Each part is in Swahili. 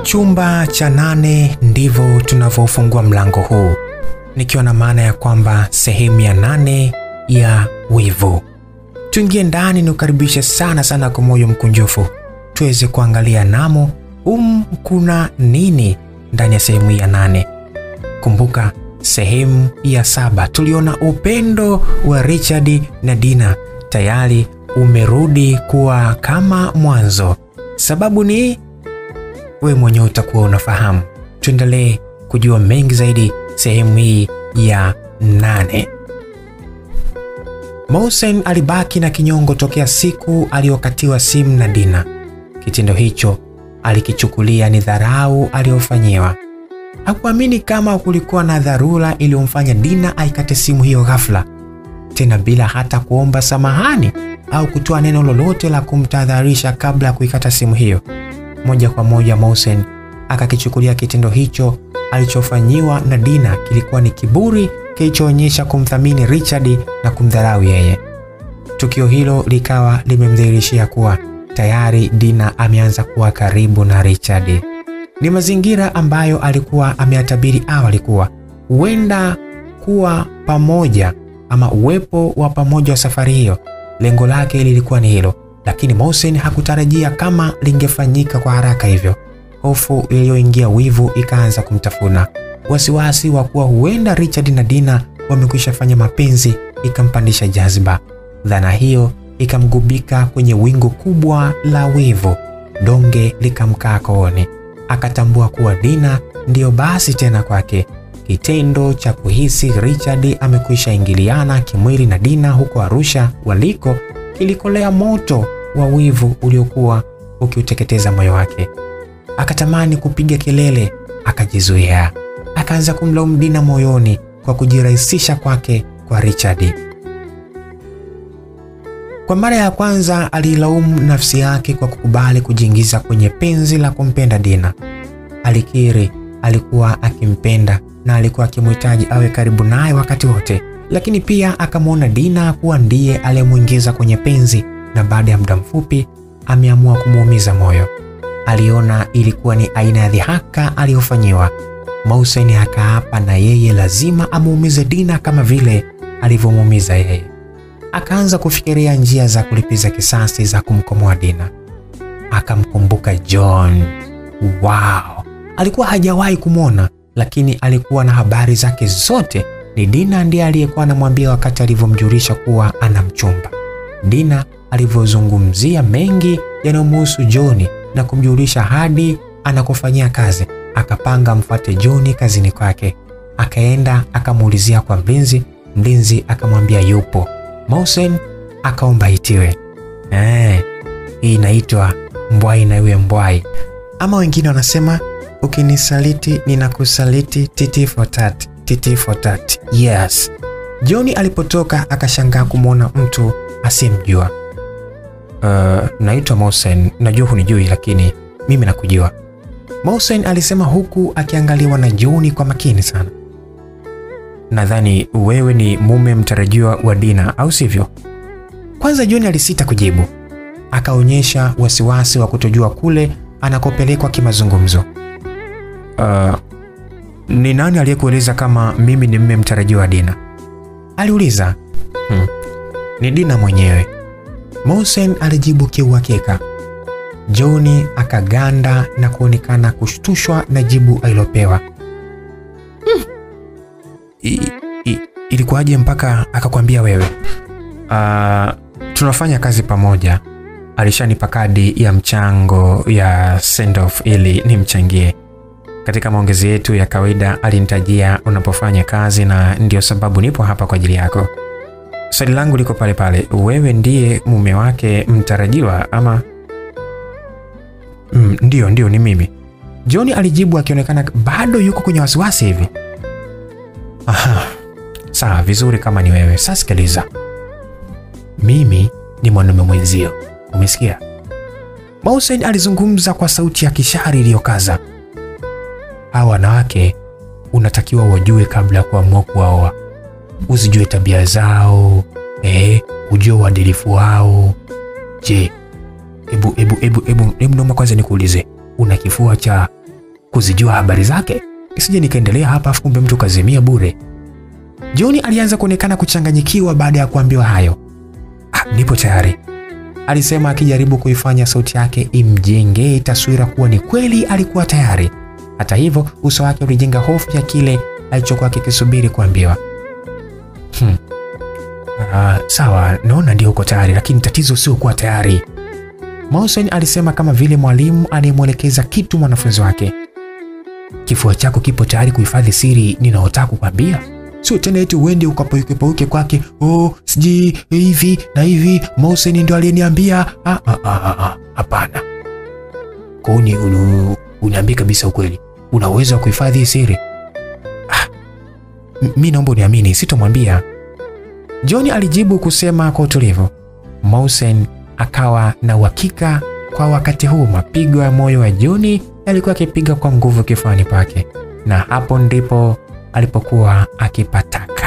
Chumba cha nane ndivyo tunavyofungua mlango huu, nikiwa na maana ya kwamba sehemu ya nane ya wivu. Tuingie ndani, ni ukaribishe sana sana kwa moyo mkunjufu, tuweze kuangalia namo um kuna nini ndani ya sehemu ya nane. Kumbuka sehemu ya saba tuliona upendo wa Richard na Dina tayari umerudi kuwa kama mwanzo. Sababu ni wewe mwenyewe utakuwa unafahamu. Tuendelee kujua mengi zaidi sehemu hii ya nane. Mohsen alibaki na kinyongo tokea siku aliyokatiwa simu na Dina. Kitendo hicho alikichukulia ni dharau aliyofanyiwa. Hakuamini kama kulikuwa na dharura iliyomfanya Dina aikate simu hiyo ghafla, tena bila hata kuomba samahani au kutoa neno lolote la kumtahadharisha kabla ya kuikata simu hiyo. Moja kwa moja Mohsen akakichukulia kitendo hicho alichofanyiwa na Dina kilikuwa ni kiburi kilichoonyesha kumthamini Richard na kumdharau yeye. Tukio hilo likawa limemdhihirishia kuwa tayari Dina ameanza kuwa karibu na Richard. Ni mazingira ambayo alikuwa ameyatabiri awali kuwa huenda kuwa pamoja ama uwepo wa pamoja wa safari hiyo. Lengo lake lilikuwa ni hilo, lakini Mohsen hakutarajia kama lingefanyika kwa haraka hivyo. Hofu iliyoingia wivu ikaanza kumtafuna. Wasiwasi wa kuwa huenda Richard na Dina wamekwisha fanya mapenzi ikampandisha jazba. Dhana hiyo ikamgubika kwenye wingu kubwa la wivu, donge likamkaa kooni. Akatambua kuwa Dina ndiyo basi tena kwake. Kitendo cha kuhisi Richard amekwisha ingiliana kimwili na Dina huko Arusha waliko kilikolea moto wa wivu uliokuwa ukiuteketeza moyo wake. Akatamani kupiga kelele, akajizuia. Akaanza kumlaumu Dina moyoni kwa kujirahisisha kwake kwa Richard. Kwa mara ya kwanza aliilaumu nafsi yake kwa kukubali kujiingiza kwenye penzi la kumpenda Dina. Alikiri alikuwa akimpenda na alikuwa akimhitaji awe karibu naye wakati wote, lakini pia akamwona Dina kuwa ndiye aliyemwingiza kwenye penzi, na baada ya muda mfupi ameamua kumuumiza moyo. Aliona ilikuwa ni aina ya dhihaka aliyofanyiwa. Mohsen akaapa na yeye lazima amuumize Dina kama vile alivyomuumiza yeye. Akaanza kufikiria njia za kulipiza kisasi za kumkomoa Dina. Akamkumbuka John. Wow, alikuwa hajawahi kumwona, lakini alikuwa na habari zake zote. Ni Dina ndiye aliyekuwa anamwambia wakati alivyomjulisha kuwa ana mchumba. Dina alivyozungumzia mengi yanayomhusu John na kumjulisha hadi anakofanyia kazi. Akapanga mfuate John kazini kwake. Akaenda akamuulizia kwa mlinzi, mlinzi akamwambia yupo. Mohsen akaomba itiwe. Eh, hii inaitwa mbwai na iwe mbwai, ama wengine wanasema ukinisaliti ninakusaliti, titi for tat, titi for tat. Yes. John alipotoka akashangaa kumwona mtu asiyemjua. Uh, naitwa Mohsen, najua hunijui lakini mimi nakujua. Mohsen alisema huku akiangaliwa na John kwa makini sana. Nadhani wewe ni mume mtarajiwa wa Dina, au sivyo? Kwanza John alisita kujibu, akaonyesha wasiwasi wa kutojua kule anakopelekwa kimazungumzo. Uh, ni nani aliyekueleza kama mimi ni mume mtarajiwa wa Dina? aliuliza. Hmm, ni Dina mwenyewe, Mohsen alijibu kiuhakika. John akaganda na kuonekana kushtushwa na jibu alilopewa. I, i, ilikuwaje mpaka akakwambia wewe? Uh, tunafanya kazi pamoja. Alishanipa kadi ya mchango ya send off ili nimchangie katika maongezi yetu ya kawaida. Alinitajia unapofanya kazi na ndio sababu nipo hapa kwa ajili yako. Swali langu liko pale pale, wewe ndiye mume wake mtarajiwa ama? Mm, ndio ndio, ni mimi, John alijibu akionekana bado yuko kwenye wasiwasi hivi. Aha, sawa, vizuri kama ni wewe. Sasa sikiliza, mimi ni mwanaume mwenzio, umesikia? Mohsen alizungumza kwa sauti ya kishari iliyokaza. Hawa wanawake unatakiwa wajue kabla ya kuamua kuwaoa, usijue tabia zao eh, ujue uadilifu wao. Je, hebu hebu hebu hebu hebu naomba kwanza nikuulize, una kifua cha kuzijua habari zake, isije nikaendelea hapa afu kumbe mtu kazimia bure. John alianza kuonekana kuchanganyikiwa baada ya kuambiwa hayo. Ah, nipo tayari, alisema akijaribu kuifanya sauti yake imjengee taswira kuwa ni kweli alikuwa tayari. Hata hivyo, uso wake ulijenga hofu ya kile alichokuwa kikisubiri kuambiwa. Hmm. Ah, sawa, naona ndio uko tayari, lakini tatizo sio kuwa tayari, Mausen alisema kama vile mwalimu anayemwelekeza kitu mwanafunzi wake. Kifua chako kipo tayari kuhifadhi siri ninaotaka kukwambia? Sio tena eti uende ukapaukepauke kwake, oh, sijui hivi na hivi, Mausen ndio aliyeniambia. Ah, ah, ah, ah, hapana. Kwa uni uniambie kabisa ukweli, una uwezo wa kuhifadhi hii siri? Ah, mi naomba uniamini, sitomwambia. John alijibu kusema kwa utulivu. Mausen akawa na uhakika kwa wakati huu mapigo ya moyo wa John yalikuwa akipiga kwa nguvu kifuani pake, na hapo ndipo alipokuwa akipataka.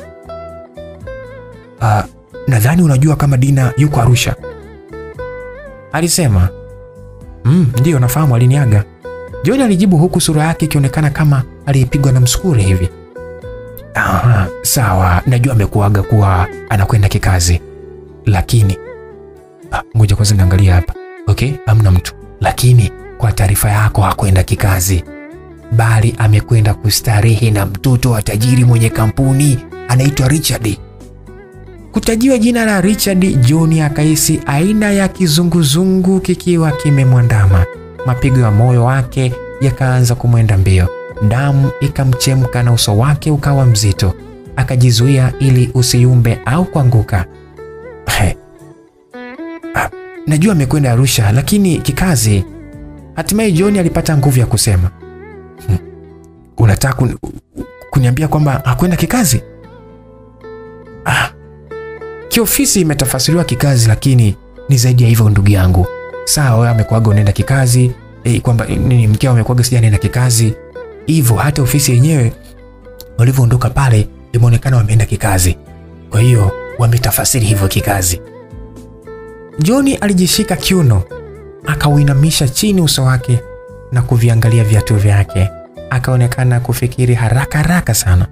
Uh, nadhani unajua kama Dina yuko Arusha, alisema. Mm, ndiyo nafahamu, aliniaga. John alijibu huku sura yake ikionekana kama aliyepigwa na msukuri hivi. Aha, sawa, najua amekuaga kuwa anakwenda kikazi, lakini ngoja kwanza niangalia hapa. Okay, hamna mtu, lakini kwa taarifa yako hakwenda kikazi, bali amekwenda kustarehe na mtoto wa tajiri mwenye kampuni anaitwa Richard. Kutajiwa jina la Richard, John akahisi aina ya kizunguzungu kikiwa kimemwandama. Mapigo ya moyo wake yakaanza kumwenda mbio, damu ikamchemka na uso wake ukawa mzito. Akajizuia ili usiyumbe au kuanguka. Hey. Najua amekwenda Arusha lakini kikazi. Hatimaye John alipata nguvu ya kusema, hmm, unataka kun, kuniambia kwamba hakwenda kikazi? Ah, kiofisi imetafasiriwa kikazi, lakini ni zaidi ya hivyo ndugu yangu. Sawa, wewe amekuaga unaenda kikazi eh, kwamba nini mkeo amekuaga sija anaenda kikazi hivyo, hata ofisi yenyewe walivyoondoka pale imeonekana wameenda kikazi, kwa hiyo wametafasiri hivyo kikazi. John alijishika kiuno, akauinamisha chini uso wake na kuviangalia viatu vyake. Akaonekana kufikiri haraka haraka sana.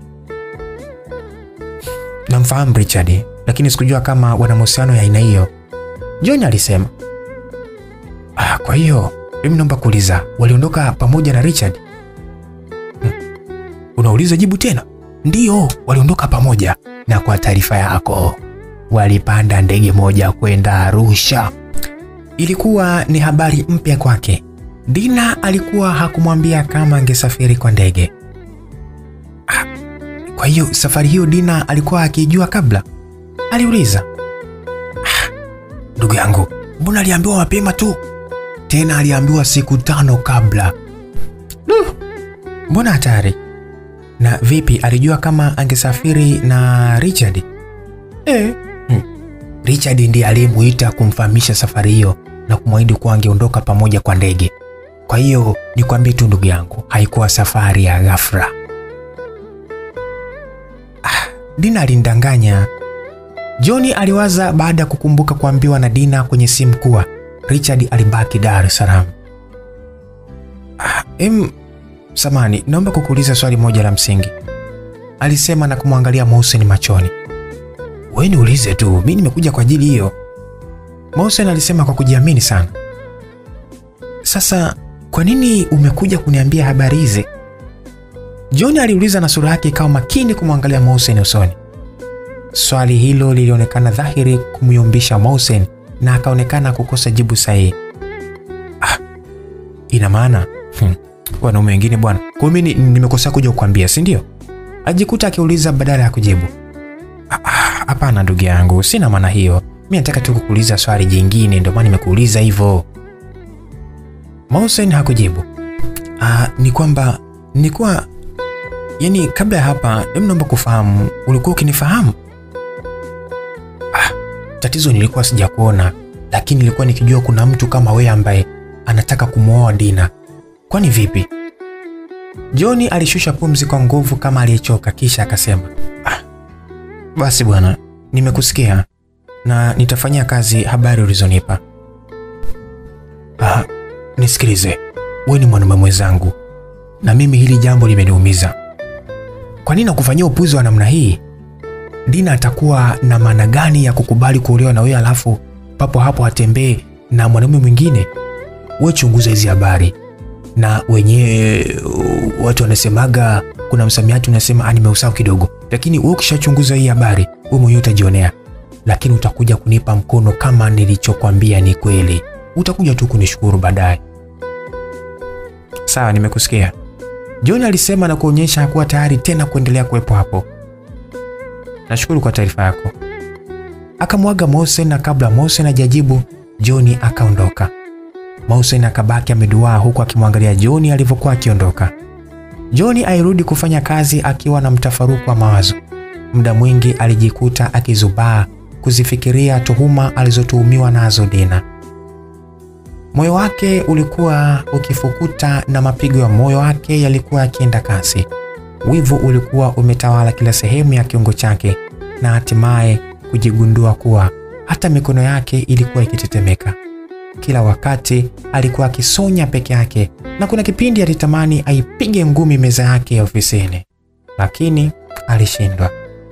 Namfahamu Richard, lakini sikujua kama wana mahusiano ya aina hiyo, John alisema. Ah, kwa hiyo mimi naomba kuuliza, waliondoka pamoja na Richard? Hmm. Unauliza jibu tena? Ndiyo, waliondoka pamoja, na kwa taarifa yako walipanda ndege moja kwenda Arusha. Ilikuwa ni habari mpya kwake. Dina alikuwa hakumwambia kama angesafiri kwa ndege. Ah, kwa hiyo safari hiyo Dina alikuwa akijua kabla? Aliuliza. Ah, ndugu yangu, mbona aliambiwa mapema tu? Tena aliambiwa siku tano kabla. Duh, mbona hatari? Na vipi, alijua kama angesafiri na Richard? Eh, Hmm. Richard ndiye aliyemuita kumfahamisha safari hiyo na kumwahidi kuwa angeondoka pamoja kwa ndege. Kwa hiyo nikwambie tu ndugu yangu, haikuwa safari ya ghafla. Ah, Dina alinidanganya. John aliwaza baada ya kukumbuka kuambiwa na Dina kwenye simu kuwa Richard alibaki Dar es Salaam. Ah, em, samani, naomba kukuuliza swali moja la msingi, alisema na kumwangalia Mohsen machoni. Wewe niulize tu, mimi nimekuja kwa ajili hiyo, Mohsen alisema kwa kujiamini sana. Sasa kwa nini umekuja kuniambia habari hizi? John aliuliza na sura yake ikawa makini kumwangalia Mohsen usoni. Swali hilo lilionekana dhahiri kumyumbisha Mohsen na akaonekana kukosa jibu sahihi. Ah, ina maana hmm, wanaume wengine bwana, kwa mimi nimekosa kuja kukwambia, si ndio? Ajikuta akiuliza badala ya kujibu. Hapana ndugu yangu, sina maana hiyo. Mimi nataka tu kukuuliza swali jingine, ndio maana nimekuuliza hivyo. Mohsen hakujibu. Ah, ni kwamba nilikuwa yani, kabla ya hapa, hebu naomba kufahamu, ulikuwa ukinifahamu? Ah, tatizo nilikuwa sijakuona, lakini nilikuwa nikijua kuna mtu kama wewe ambaye anataka kumwoa Dina. Kwani vipi? John alishusha pumzi kwa nguvu kama aliyechoka, kisha akasema ah, basi bwana, nimekusikia na nitafanyia kazi habari ulizonipa. Ah, nisikilize, wewe ni mwanaume mwenzangu na mimi hili jambo limeniumiza. Kwa nini nakufanyia upuzi wa namna hii? Dina atakuwa na maana gani ya kukubali kuolewa na wewe alafu papo hapo atembee na mwanaume mwingine? We chunguza hizi habari, na wenyewe uh, watu wanasemaga, kuna msamiati unasema nimeusahau kidogo, lakini wewe ukishachunguza hii habari wewe mwenyewe utajionea, lakini utakuja kunipa mkono kama nilichokwambia ni kweli. Utakuja tu kunishukuru baadaye. Sawa, nimekusikia. John alisema na kuonyesha hakuwa tayari tena kuendelea kuwepo hapo. Nashukuru kwa taarifa yako. Akamwaga Mosen na kabla Mosen hajajibu John akaondoka. Mosen akabaki ameduaa huku akimwangalia John alivyokuwa akiondoka. John airudi kufanya kazi akiwa na mtafaruku wa mawazo. Muda mwingi alijikuta akizubaa kuzifikiria tuhuma alizotuhumiwa nazo Dina. Moyo wake ulikuwa ukifukuta na mapigo ya moyo wake yalikuwa yakienda kasi. Wivu ulikuwa umetawala kila sehemu ya kiungo chake na hatimaye kujigundua kuwa hata mikono yake ilikuwa ikitetemeka. Kila wakati alikuwa akisonya peke yake, na kuna kipindi alitamani aipige ngumi meza yake ya ofisini, lakini alishindwa.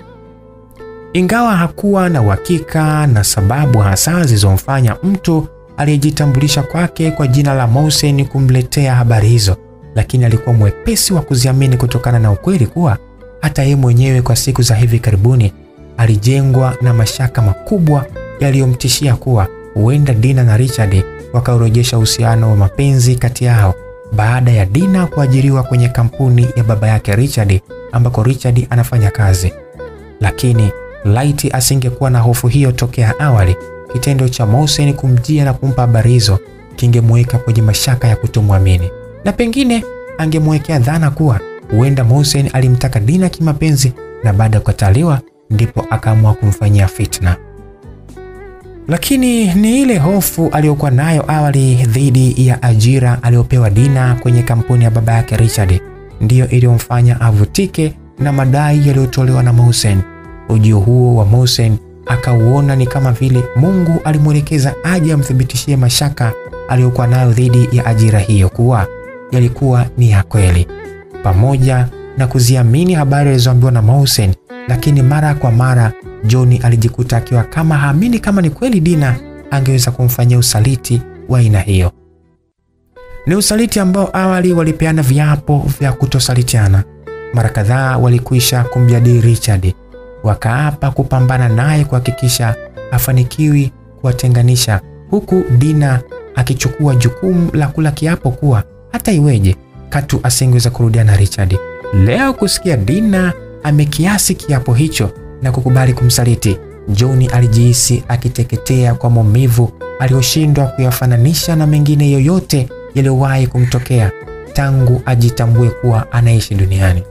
Ingawa hakuwa na uhakika na sababu hasa zilizomfanya mtu aliyejitambulisha kwake kwa jina la Mosen kumletea habari hizo, lakini alikuwa mwepesi wa kuziamini kutokana na ukweli kuwa hata yeye mwenyewe kwa siku za hivi karibuni alijengwa na mashaka makubwa yaliyomtishia kuwa huenda Dina na Richard wakaurejesha uhusiano wa mapenzi kati yao baada ya Dina kuajiriwa kwenye kampuni ya baba yake Richard ambako Richard anafanya kazi. Lakini laiti asingekuwa na hofu hiyo tokea awali, kitendo cha Mosen kumjia na kumpa habari hizo kingemweka kwenye mashaka ya kutomwamini, na pengine angemwekea dhana kuwa huenda Mosen alimtaka Dina kimapenzi na baada ya kukataliwa ndipo akaamua kumfanyia fitna. Lakini ni ile hofu aliyokuwa nayo awali dhidi ya ajira aliyopewa Dina kwenye kampuni ya baba yake Richard ndiyo iliyomfanya avutike na madai yaliyotolewa na Mosen. Ujio huo wa Mosen akauona ni kama vile Mungu alimwelekeza aje amthibitishie mashaka aliyokuwa nayo dhidi ya ajira hiyo kuwa yalikuwa ni ya kweli, pamoja na kuziamini habari alizoambiwa na Mosen. Lakini mara kwa mara John alijikuta akiwa kama haamini kama ni kweli Dina angeweza kumfanyia usaliti wa aina hiyo. Ni usaliti ambao awali walipeana viapo vya kutosalitiana. Mara kadhaa walikwisha kumjadili Richard, wakaapa kupambana naye kuhakikisha hafanikiwi kuwatenganisha, huku Dina akichukua jukumu la kula kiapo kuwa hata iweje katu asingeweza kurudia na Richard. Leo kusikia Dina amekiasi kiapo hicho na kukubali kumsaliti, John alijihisi akiteketea kwa maumivu aliyoshindwa kuyafananisha na mengine yoyote yaliyowahi kumtokea tangu ajitambue kuwa anaishi duniani.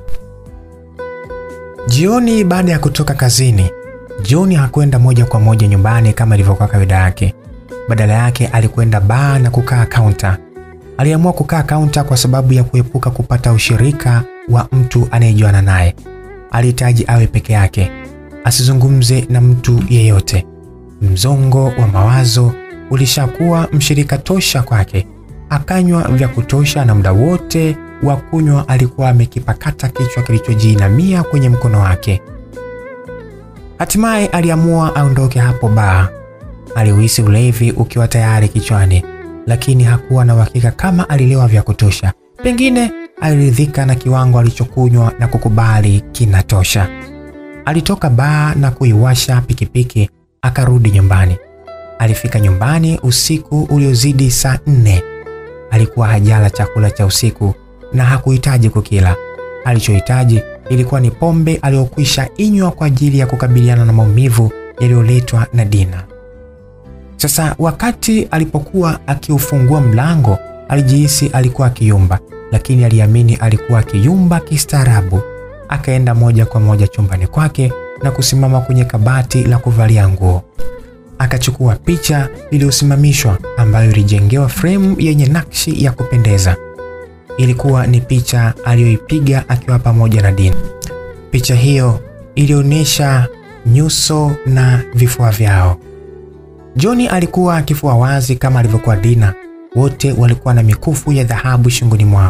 Jioni baada ya kutoka kazini, John hakwenda moja kwa moja nyumbani kama ilivyokuwa kawaida yake. Badala yake alikwenda baa na kukaa kaunta. Aliamua kukaa kaunta kwa sababu ya kuepuka kupata ushirika wa mtu anayejuana naye. Alihitaji awe peke yake, asizungumze na mtu yeyote. Mzongo wa mawazo ulishakuwa mshirika tosha kwake. Akanywa vya kutosha, na muda wote wa kunywa alikuwa amekipakata kichwa kilichojiinamia kwenye mkono wake. Hatimaye aliamua aondoke hapo baa. Aliuhisi ulevi ukiwa tayari kichwani, lakini hakuwa na uhakika kama alilewa vya kutosha. Pengine aliridhika na kiwango alichokunywa na kukubali kinatosha. Alitoka baa na kuiwasha pikipiki akarudi nyumbani. Alifika nyumbani usiku uliozidi saa nne. Alikuwa hajala chakula cha usiku na hakuhitaji kukila. Alichohitaji ilikuwa ni pombe aliyokwisha inywa kwa ajili ya kukabiliana na maumivu yaliyoletwa na Dina. Sasa wakati alipokuwa akiufungua mlango, alijihisi alikuwa akiyumba, lakini aliamini alikuwa akiyumba kistaarabu. Akaenda moja kwa moja chumbani kwake na kusimama kwenye kabati la kuvalia nguo. Akachukua picha iliyosimamishwa ambayo ilijengewa fremu yenye nakshi ya kupendeza. Ilikuwa ni picha aliyoipiga akiwa pamoja na Dina. Picha hiyo ilionyesha nyuso na vifua vyao. John alikuwa kifua wazi kama alivyokuwa Dina. Wote walikuwa na mikufu ya dhahabu shingoni mwao.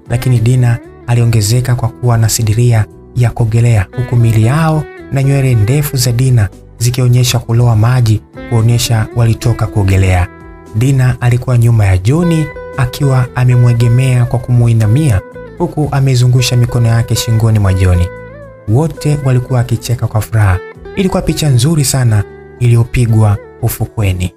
lakini Dina aliongezeka kwa kuwa na sidiria ya kuogelea, huku miili yao na nywele ndefu za Dina zikionyesha kuloa maji kuonyesha walitoka kuogelea. Dina alikuwa nyuma ya John akiwa amemwegemea kwa kumuinamia huku amezungusha mikono yake shingoni mwa John. Wote walikuwa wakicheka kwa furaha. Ilikuwa picha nzuri sana iliyopigwa ufukweni.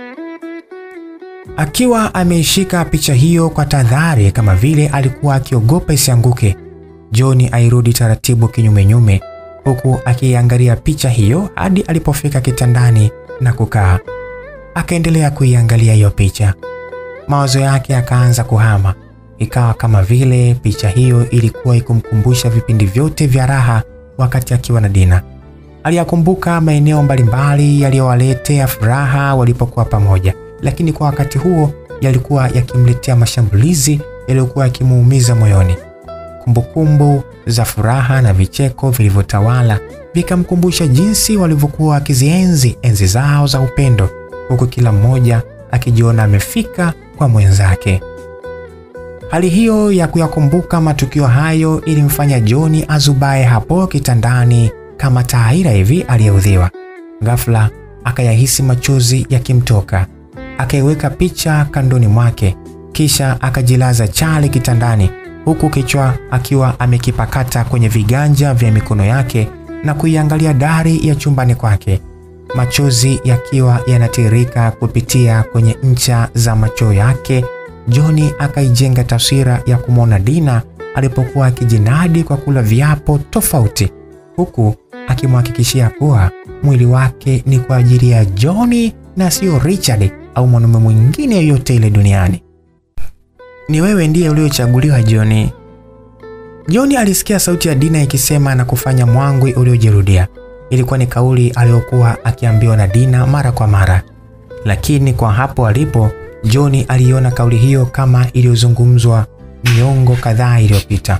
Akiwa ameishika picha hiyo kwa tahadhari, kama vile alikuwa akiogopa isianguke, John airudi taratibu kinyumenyume, huku akiiangalia picha hiyo hadi alipofika kitandani na kukaa. Akaendelea kuiangalia hiyo picha, mawazo yake yakaanza kuhama. Ikawa kama vile picha hiyo ilikuwa ikumkumbusha vipindi vyote vya raha wakati akiwa na Dina. Aliyakumbuka maeneo mbalimbali yaliyowaletea furaha walipokuwa pamoja, lakini kwa wakati huo yalikuwa yakimletea mashambulizi yaliyokuwa yakimuumiza moyoni. Kumbukumbu za furaha na vicheko vilivyotawala vikamkumbusha jinsi walivyokuwa wakizienzi enzi zao za upendo, huku kila mmoja akijiona amefika kwa mwenzake. Hali hiyo ya kuyakumbuka matukio hayo ilimfanya John azubae hapo kitandani kama taira hivi aliyeudhiwa. Ghafla akayahisi machozi yakimtoka, akaiweka picha kandoni mwake, kisha akajilaza chali kitandani, huku kichwa akiwa amekipakata kwenye viganja vya mikono yake na kuiangalia dari ya chumbani kwake, machozi yakiwa yanatiririka kupitia kwenye ncha za macho yake. John akaijenga taswira ya kumwona Dina alipokuwa akijinadi kwa kula viapo tofauti, huku akimhakikishia kuwa mwili wake ni kwa ajili ya John na sio Richard au mwanaume mwingine yoyote ile duniani. Ni wewe ndiye uliochaguliwa John. John alisikia sauti ya Dina ikisema na kufanya mwangwi uliojirudia. Ilikuwa ni kauli aliyokuwa akiambiwa na Dina mara kwa mara, lakini kwa hapo alipo John aliona kauli hiyo kama iliyozungumzwa miongo kadhaa iliyopita.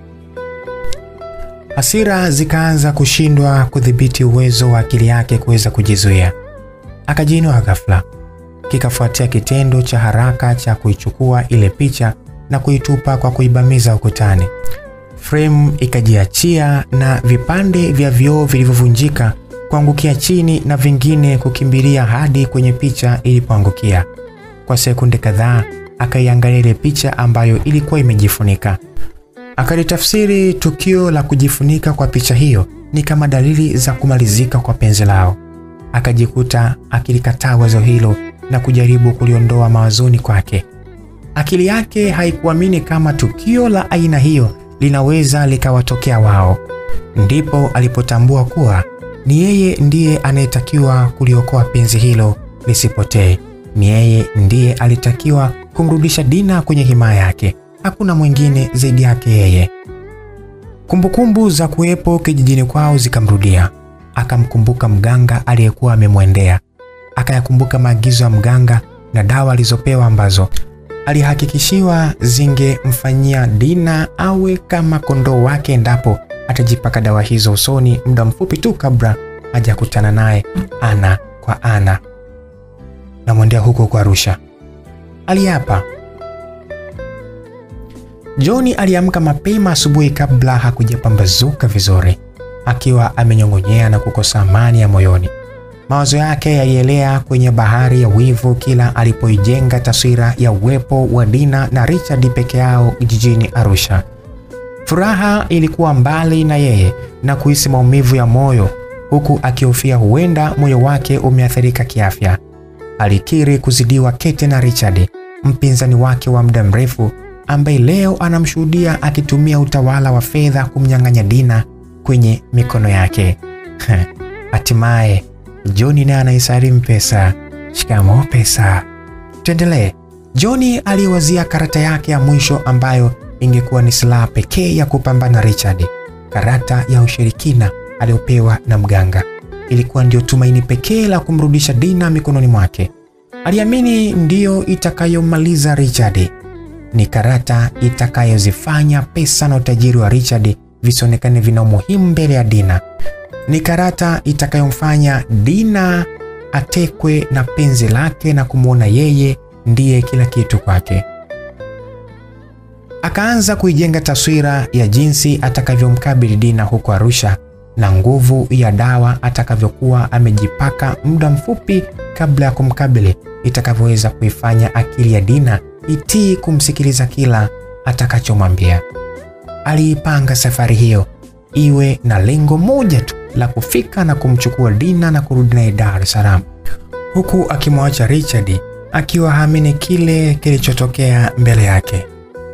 Hasira zikaanza kushindwa kudhibiti uwezo wa akili yake kuweza kujizuia. Akajiinua ghafla, kikafuatia kitendo cha haraka cha kuichukua ile picha na kuitupa kwa kuibamiza ukutani. Frame ikajiachia na vipande vya vioo vilivyovunjika kuangukia chini na vingine kukimbilia hadi kwenye picha ilipoangukia. Kwa sekunde kadhaa akaiangalia ile picha ambayo ilikuwa imejifunika. Akalitafsiri tukio la kujifunika kwa picha hiyo ni kama dalili za kumalizika kwa penzi lao. Akajikuta akilikataa wazo hilo na kujaribu kuliondoa mawazoni kwake. Akili yake haikuamini kama tukio la aina hiyo linaweza likawatokea wao. Ndipo alipotambua kuwa ni yeye ndiye anayetakiwa kuliokoa penzi hilo lisipotee. Ni yeye ndiye alitakiwa kumrudisha Dina kwenye himaya yake, hakuna mwingine zaidi yake yeye. Kumbukumbu za kuwepo kijijini kwao zikamrudia. Akamkumbuka mganga aliyekuwa amemwendea, akayakumbuka maagizo ya mganga na dawa alizopewa ambazo alihakikishiwa zingemfanyia Dina awe kama kondoo wake endapo atajipaka dawa hizo usoni muda mfupi tu kabla hajakutana naye ana kwa ana. Namwendea huko kwa Arusha, aliapa. John aliamka mapema asubuhi kabla hakujapambazuka vizuri, akiwa amenyong'onyea na kukosa amani ya moyoni. Mawazo yake yalielea kwenye bahari ya wivu kila alipoijenga taswira ya uwepo wa Dina na Richard peke yao jijini Arusha. Furaha ilikuwa mbali na yeye na kuhisi maumivu ya moyo, huku akihofia huenda moyo wake umeathirika kiafya. Alikiri kuzidiwa kete na Richard, mpinzani wake wa muda mrefu, ambaye leo anamshuhudia akitumia utawala wa fedha kumnyang'anya Dina kwenye mikono yake. Hatimaye John naye anaisalimu pesa. Shikamoo pesa. Tuendelee. John aliwazia karata yake ya mwisho ambayo ingekuwa ni silaha pekee ya kupambana Richard. Karata ya ushirikina aliyopewa na mganga ilikuwa ndio tumaini pekee la kumrudisha Dina mikononi mwake. Aliamini ndiyo itakayomaliza Richard. Ni karata itakayozifanya pesa na utajiri wa Richard visionekane vina umuhimu mbele ya Dina. Ni karata itakayomfanya Dina atekwe na penzi lake na kumwona yeye ndiye kila kitu kwake. Akaanza kuijenga taswira ya jinsi atakavyomkabili Dina huko Arusha na nguvu ya dawa atakavyokuwa amejipaka muda mfupi kabla ya kumkabili itakavyoweza kuifanya akili ya Dina itii kumsikiliza kila atakachomwambia. Aliipanga safari hiyo iwe na lengo moja tu la kufika na kumchukua Dina na kurudi naye Dar es Salaam, huku akimwacha Richard akiwa haamini kile kilichotokea mbele yake.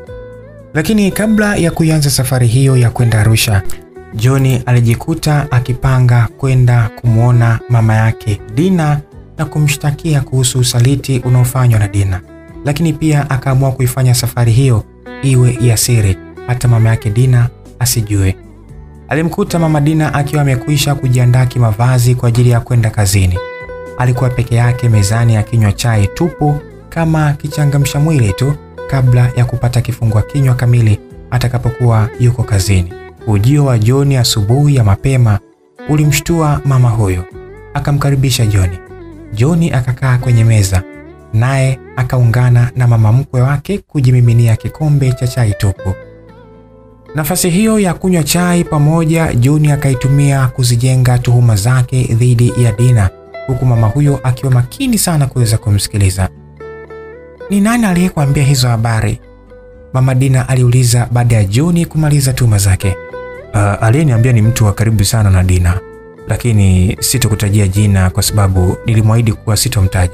Lakini kabla ya kuianza safari hiyo ya kwenda Arusha, John alijikuta akipanga kwenda kumwona mama yake Dina na kumshtakia kuhusu usaliti unaofanywa na Dina, lakini pia akaamua kuifanya safari hiyo iwe ya siri, hata mama yake Dina asijue. Alimkuta mama Dina akiwa amekwisha kujiandaa kimavazi kwa ajili ya kwenda kazini. Alikuwa peke yake mezani akinywa chai tupu kama kichangamsha mwili tu kabla ya kupata kifungua kinywa kamili atakapokuwa yuko kazini. Ujio wa John asubuhi ya mapema ulimshtua mama huyo, akamkaribisha John. John akakaa kwenye meza, naye akaungana na mama mkwe wake kujimiminia kikombe cha chai tupu. Nafasi hiyo ya kunywa chai pamoja, John akaitumia kuzijenga tuhuma zake dhidi ya Dina, huku mama huyo akiwa makini sana kuweza kumsikiliza. Ni nani aliyekuambia hizo habari? Mama Dina aliuliza baada ya John kumaliza tuhuma zake. Uh, aliyeniambia ni mtu wa karibu sana na Dina, lakini sitokutajia jina kwa sababu nilimwahidi kuwa sitomtaja.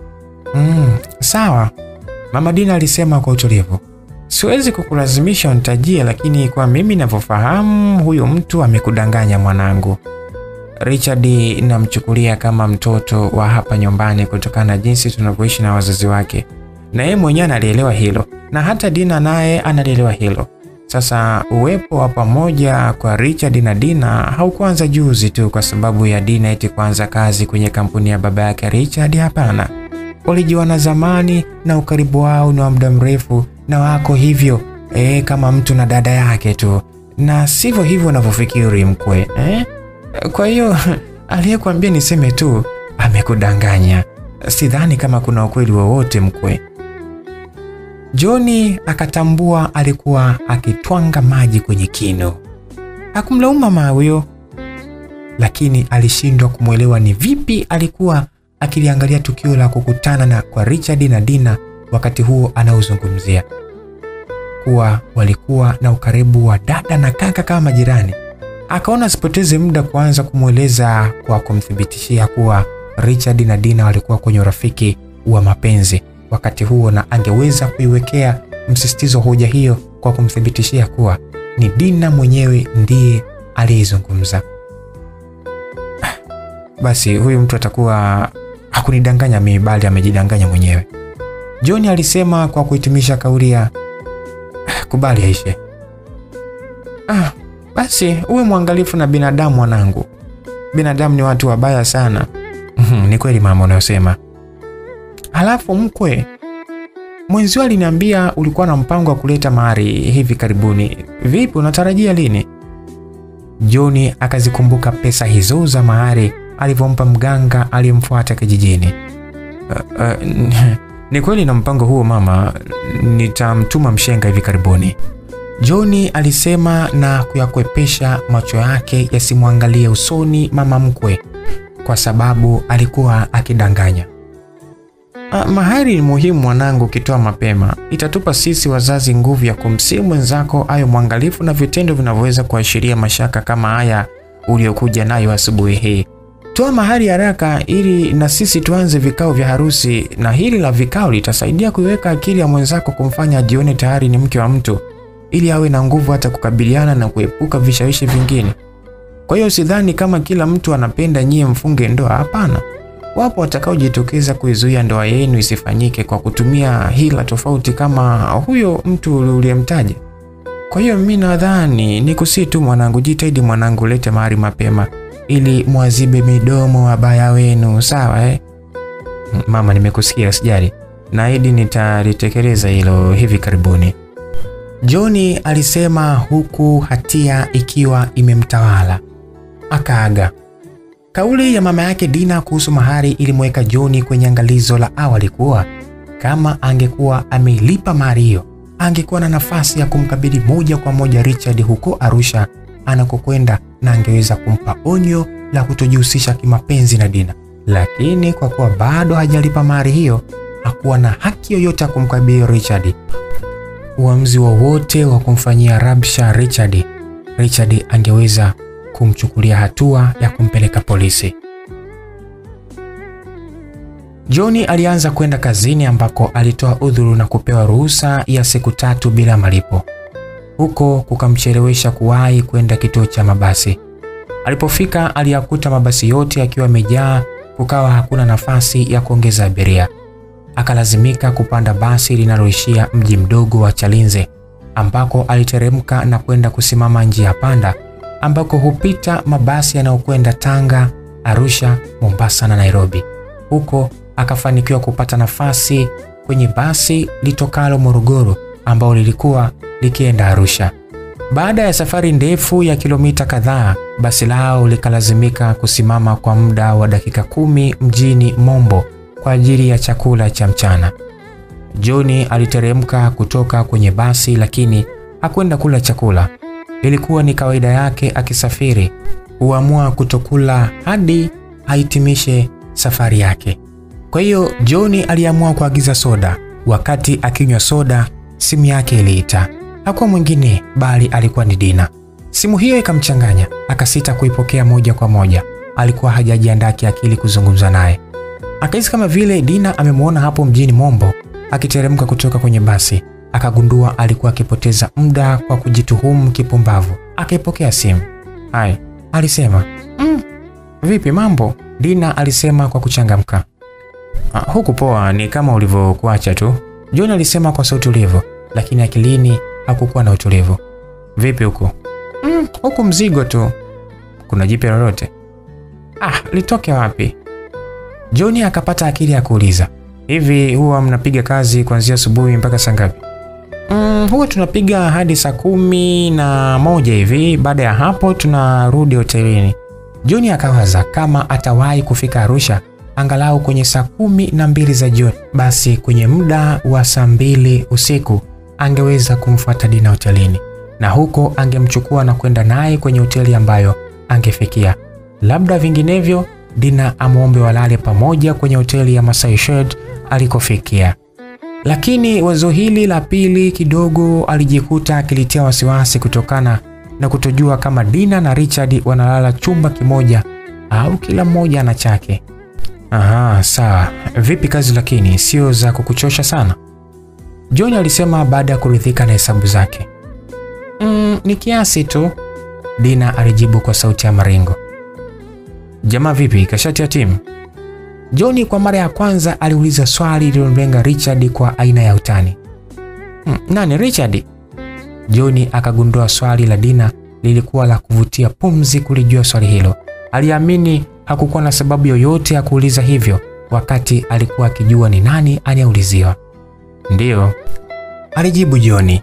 Mm, sawa, Mama Dina alisema kwa utulivu. Siwezi kukulazimisha unitajie, lakini kwa mimi ninavyofahamu, huyo mtu amekudanganya mwanangu. Richard namchukulia kama mtoto wa hapa nyumbani kutokana na jinsi tunavyoishi na wazazi wake, na yeye mwenyewe analielewa hilo, na hata Dina naye analielewa hilo. Sasa uwepo wa pamoja kwa Richard na Dina haukuanza juzi tu kwa sababu ya Dina eti kuanza kazi kwenye kampuni ya baba yake Richard. Hapana, walijuana zamani na ukaribu wao ni wa muda mrefu, na wako hivyo e, kama mtu na dada yake tu, na sivyo hivyo unavyofikiri mkwe eh? Kwa hiyo aliyekuambia niseme tu amekudanganya. Sidhani kama kuna ukweli wowote mkwe. John akatambua alikuwa akitwanga maji kwenye kinu. Hakumlaumu mama huyo, lakini alishindwa kumwelewa ni vipi alikuwa akiliangalia tukio la kukutana na kwa Richard na Dina wakati huo anaozungumzia kuwa walikuwa na ukaribu wa dada na kaka kama majirani. Akaona asipoteze muda kuanza kumweleza kwa kumthibitishia kuwa Richard na Dina walikuwa kwenye urafiki wa mapenzi wakati huo, na angeweza kuiwekea msisitizo hoja hiyo kwa kumthibitishia kuwa ni Dina mwenyewe ndiye aliyeizungumza. Basi huyu mtu atakuwa hakunidanganya mimi, bali amejidanganya mwenyewe, John alisema kwa kuhitimisha kauli ya kubali aishe. Ah, basi uwe mwangalifu na binadamu mwanangu, binadamu ni watu wabaya sana. Ni kweli mama unayosema. Halafu mkwe, mwenzio aliniambia ulikuwa na mpango wa kuleta mahari hivi karibuni. Vipi, unatarajia lini? John akazikumbuka pesa hizo za mahari alivyompa mganga aliyemfuata kijijini. Uh, uh, ni kweli na mpango huo mama, nitamtuma mshenga hivi karibuni. John alisema na kuyakwepesha macho yake yasimwangalie usoni mama mkwe kwa sababu alikuwa akidanganya. Ah, mahari ni muhimu mwanangu, ukitoa mapema itatupa sisi wazazi nguvu ya kumsihi mwenzako awe mwangalifu na vitendo vinavyoweza kuashiria mashaka kama haya uliokuja nayo asubuhi hii. Toa mahari haraka ili na sisi tuanze vikao vya harusi, na hili la vikao litasaidia kuiweka akili ya mwenzako kumfanya ajione tayari ni mke wa mtu, ili awe na nguvu hata kukabiliana na kuepuka vishawishi vingine. Kwa hiyo sidhani kama kila mtu anapenda nyie mfunge ndoa. Hapana, wapo watakaojitokeza kuizuia ndoa yenu isifanyike kwa kutumia hila tofauti kama huyo mtu uliyemtaja. Kwa hiyo mimi nadhani ni kusii tu mwanangu, jitahidi mwanangu, lete mahari mapema ili mwazibe midomo wabaya wenu, sawa eh? Mama, nimekusikia, sijali, naahidi nitalitekeleza hilo hivi karibuni. John alisema huku hatia ikiwa imemtawala. Akaaga. Kauli ya mama yake Dina kuhusu mahari ilimweka John kwenye angalizo la awali kuwa kama angekuwa ameilipa mahari hiyo, angekuwa na nafasi ya kumkabidhi moja kwa moja Richard huko Arusha anakokwenda na angeweza kumpa onyo la kutojihusisha kimapenzi na Dina, lakini kwa kuwa bado hajalipa mahari hiyo, hakuwa na haki yoyote ya kumkabidhi Richard. Uamuzi wowote wa, wa kumfanyia rabsha Richard, Richard angeweza kumchukulia hatua ya kumpeleka polisi. John alianza kwenda kazini ambako alitoa udhuru na kupewa ruhusa ya siku tatu bila malipo. Huko kukamchelewesha kuwahi kwenda kituo cha mabasi. Alipofika aliyakuta mabasi yote yakiwa yamejaa, kukawa hakuna nafasi ya kuongeza abiria. Akalazimika kupanda basi linaloishia mji mdogo wa Chalinze ambako aliteremka na kwenda kusimama njia panda ambako hupita mabasi yanayokwenda Tanga, Arusha, Mombasa na Nairobi. Huko akafanikiwa kupata nafasi kwenye basi litokalo Morogoro ambao lilikuwa likienda Arusha. Baada ya safari ndefu ya kilomita kadhaa, basi lao likalazimika kusimama kwa muda wa dakika kumi mjini Mombo kwa ajili ya chakula cha mchana. John aliteremka kutoka kwenye basi lakini hakwenda kula chakula. Ilikuwa ni kawaida yake akisafiri, huamua kutokula hadi ahitimishe safari yake. Kwa hiyo John aliamua kuagiza soda. Wakati akinywa soda, simu yake iliita. Hakuwa mwingine bali alikuwa ni Dina. Simu hiyo ikamchanganya, akasita kuipokea moja kwa moja. Alikuwa hajajiandaa kiakili kuzungumza naye. Akahisi kama vile Dina amemwona hapo mjini Mombo akiteremka kutoka kwenye basi. Akagundua alikuwa akipoteza muda kwa kujituhumu kipumbavu. Akaipokea simu. Hai, alisema. Mm, vipi mambo? Dina alisema kwa kuchangamka. Ah, huku poa, ni kama ulivyokuacha tu, John alisema kwa sauti tulivu, lakini akilini hakukuwa na utulivu. Vipi huku? Mm, huku mzigo tu. Kuna jipya lolote? Ah, litoke wapi? John akapata akili ya kuuliza, hivi huwa mnapiga kazi kuanzia asubuhi mpaka saa ngapi? Mm, huwa tunapiga hadi saa kumi na moja hivi. Baada ya hapo tunarudi hotelini. John akawaza kama atawahi kufika Arusha angalau kwenye saa kumi na mbili za jioni, basi kwenye muda wa saa mbili usiku angeweza kumfuata Dina hotelini, na huko angemchukua na kwenda naye kwenye hoteli ambayo angefikia. Labda vinginevyo Dina amwombe walale pamoja kwenye hoteli ya Masai Shed alikofikia. Lakini wazo hili la pili kidogo alijikuta akilitia wasiwasi kutokana na kutojua kama Dina na Richard wanalala chumba kimoja au kila mmoja ana chake. Aha, sawa. Vipi kazi lakini sio za kukuchosha sana? John alisema baada ya kuridhika na hesabu zake. Mm, ni kiasi tu, Dina alijibu kwa sauti ya maringo. Jamaa vipi, kashati ya timu? John kwa mara ya kwanza aliuliza swali lililomlenga Richard kwa aina ya utani. Hmm, nani Richard? John akagundua swali la Dina lilikuwa la kuvutia pumzi kulijua swali hilo. Aliamini hakukuwa na sababu yoyote ya kuuliza hivyo wakati alikuwa akijua ni nani anayeuliziwa. Ndiyo, alijibu John.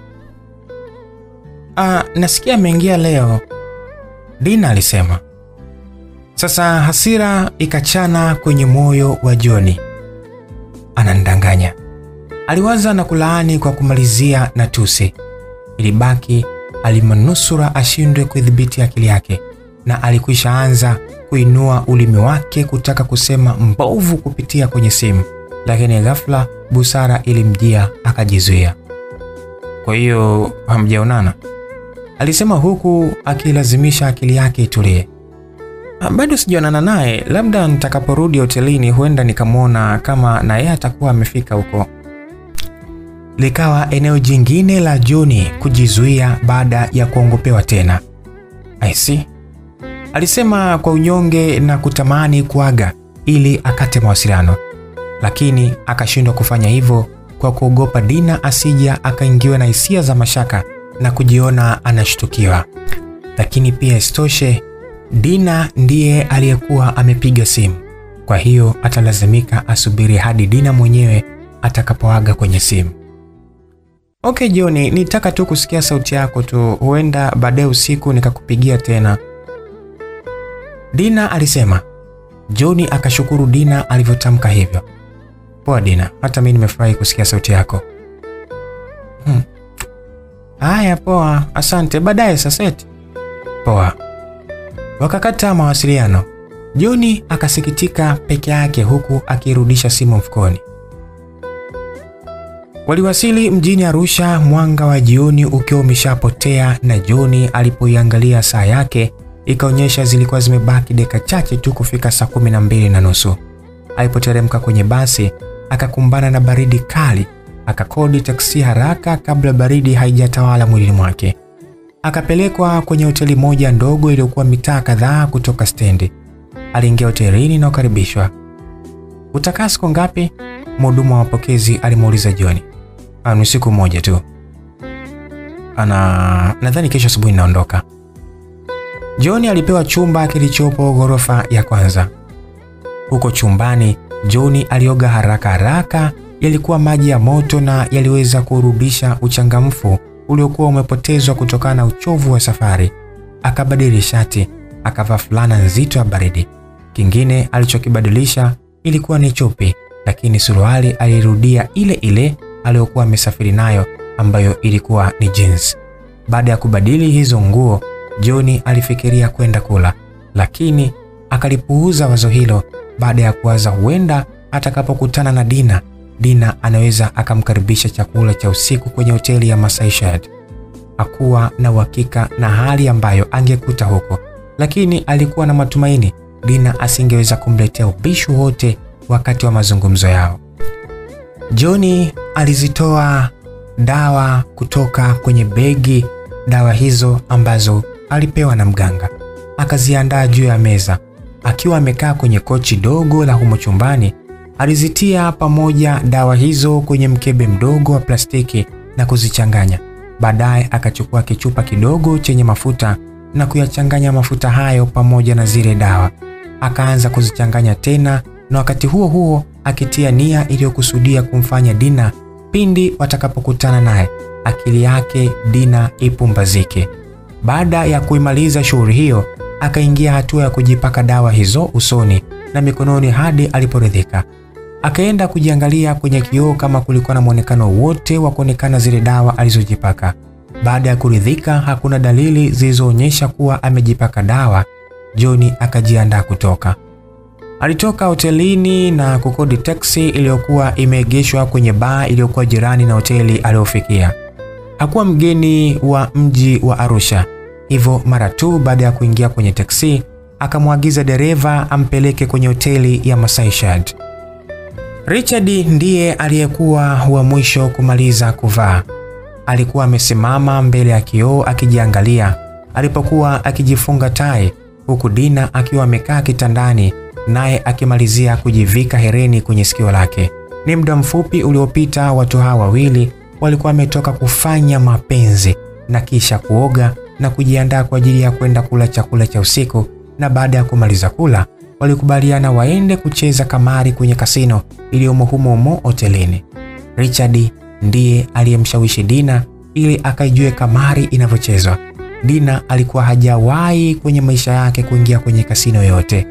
Ah, nasikia ameingia leo, Dina alisema. Sasa hasira ikachana kwenye moyo wa John. Anandanganya, aliwaza na kulaani kwa kumalizia na tusi. Ilibaki alimanusura ashindwe kudhibiti akili yake, na alikwisha anza kuinua ulimi wake kutaka kusema mbovu kupitia kwenye simu, lakini ghafla busara ilimjia akajizuia. Kwa hiyo hamjaonana? Alisema huku akilazimisha akili yake itulie. Bado sijaonana naye, labda nitakaporudi hotelini huenda nikamwona kama na yeye atakuwa amefika huko. Likawa eneo jingine la John kujizuia baada ya kuongopewa tena. I see. Alisema kwa unyonge na kutamani kuaga ili akate mawasiliano, lakini akashindwa kufanya hivyo kwa kuogopa Dina asija akaingiwa na hisia za mashaka na kujiona anashtukiwa. Lakini pia isitoshe, Dina ndiye aliyekuwa amepiga simu, kwa hiyo atalazimika asubiri hadi Dina mwenyewe atakapoaga kwenye simu. Okay John, nitaka tu kusikia sauti yako tu, huenda baadaye usiku nikakupigia tena, Dina alisema. John akashukuru Dina alivyotamka hivyo. Poa Dina, hata mimi nimefurahi kusikia sauti yako. Hmm, Haya, poa, asante, baadaye Saseti. Poa. Wakakata mawasiliano. Joni akasikitika peke yake huku akirudisha simu mfukoni. Waliwasili mjini Arusha mwanga wa jioni ukiwa umeshapotea, na Joni alipoiangalia saa yake ikaonyesha zilikuwa zimebaki dakika chache tu kufika saa kumi na mbili na nusu. Alipoteremka kwenye basi akakumbana na baridi kali, akakodi taksi haraka kabla baridi haijatawala mwilini mwake. Akapelekwa kwenye hoteli moja ndogo iliyokuwa mitaa kadhaa kutoka stendi. Aliingia hotelini na kukaribishwa. Utakaa siku ngapi? Mhudumu wa mapokezi alimuuliza Joni. Ni siku moja tu. Ana nadhani kesho asubuhi naondoka. Joni alipewa chumba kilichopo ghorofa ya kwanza. Huko chumbani, Joni alioga haraka haraka. Yalikuwa maji ya moto na yaliweza kurudisha uchangamfu uliokuwa umepotezwa kutokana na uchovu wa safari. Akabadili shati, akavaa fulana nzito ya baridi. Kingine alichokibadilisha ilikuwa ni chupi, lakini suruali alirudia ile ile aliyokuwa amesafiri nayo ambayo ilikuwa ni jeans. Baada ya kubadili hizo nguo, Joni alifikiria kwenda kula, lakini akalipuuza wazo hilo baada ya kuwaza huenda atakapokutana na Dina, Dina anaweza akamkaribisha chakula cha usiku kwenye hoteli ya Masai Shad. Hakuwa na uhakika na hali ambayo angekuta huko, lakini alikuwa na matumaini Dina asingeweza kumletea ubishi wote wakati wa mazungumzo yao. Joni alizitoa dawa kutoka kwenye begi, dawa hizo ambazo alipewa na mganga, akaziandaa juu ya meza. Akiwa amekaa kwenye kochi dogo la humo chumbani, alizitia pamoja dawa hizo kwenye mkebe mdogo wa plastiki na kuzichanganya. Baadaye akachukua kichupa kidogo chenye mafuta na kuyachanganya mafuta hayo pamoja na zile dawa, akaanza kuzichanganya tena, na wakati huo huo akitia nia iliyokusudia kumfanya Dina pindi watakapokutana naye akili yake Dina ipumbazike. Baada ya kuimaliza shughuli hiyo, akaingia hatua ya kujipaka dawa hizo usoni na mikononi hadi aliporidhika. Akaenda kujiangalia kwenye kioo kama kulikuwa na mwonekano wote wa kuonekana zile dawa alizojipaka. Baada ya kuridhika, hakuna dalili zilizoonyesha kuwa amejipaka dawa. Joni akajiandaa kutoka. Alitoka hotelini na kukodi taksi iliyokuwa imeegeshwa kwenye baa iliyokuwa jirani na hoteli aliyofikia. Hakuwa mgeni wa mji wa Arusha, hivyo mara tu baada ya kuingia kwenye taksi akamwagiza dereva ampeleke kwenye hoteli ya Masai Shad. Richard ndiye aliyekuwa wa mwisho kumaliza kuvaa. Alikuwa amesimama mbele ya kioo akijiangalia alipokuwa akijifunga tai, huku Dina akiwa amekaa kitandani naye akimalizia kujivika hereni kwenye sikio lake. Ni muda mfupi uliopita watu hawa wawili walikuwa wametoka kufanya mapenzi na kisha kuoga na kujiandaa kwa ajili ya kwenda kula chakula cha usiku, na baada ya kumaliza kula walikubaliana waende kucheza kamari kwenye kasino iliyomo humo humo hotelini. Richard ndiye aliyemshawishi Dina ili akaijue kamari inavyochezwa. Dina alikuwa hajawahi kwenye maisha yake kuingia kwenye kasino yote.